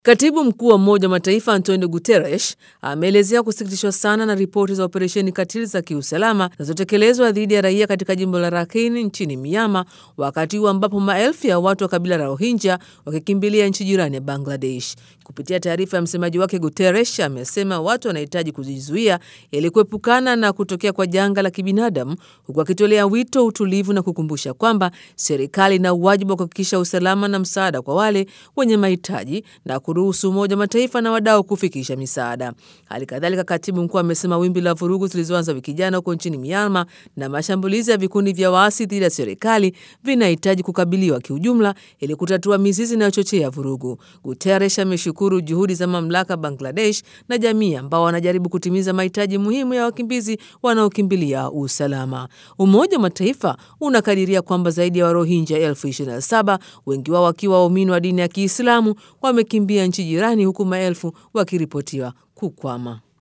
Katibu mkuu wa Umoja wa Mataifa Antonio Guterres ameelezea kusikitishwa sana na ripoti za operesheni katili za kiusalama zinazotekelezwa dhidi ya raia katika jimbo la Rakhine nchini Myanmar, wakati huu ambapo maelfu ya watu wa kabila la Rohingya wakikimbilia nchi jirani ya Bangladesh. Kupitia taarifa ya msemaji wake, Guterres amesema watu wanahitaji kujizuia ili kuepukana na kutokea kwa janga la kibinadamu, huku akitolea wito utulivu na kukumbusha kwamba serikali ina uwajibu wa kuhakikisha usalama na msaada kwa wale wenye mahitaji na kuruhusu Umoja wa Mataifa na wadau kufikisha misaada. Hali kadhalika, katibu mkuu amesema wimbi la vurugu zilizoanza wiki jana huko nchini Myanmar na mashambulizi ya vikundi vya waasi dhidi ya serikali vinahitaji kukabiliwa kiujumla ili kutatua mizizi inayochochea vurugu. Guterres ameshukuru juhudi za mamlaka Bangladesh na jamii ambao wanajaribu kutimiza mahitaji muhimu ya wakimbizi wanaokimbilia usalama. Umoja wa Mataifa unakadiria kwamba zaidi ya Warohinja elfu ishirini na saba, wengi wao wakiwa waumini wa dini ya Kiislamu wamekimbia nchi jirani huku maelfu wakiripotiwa kukwama.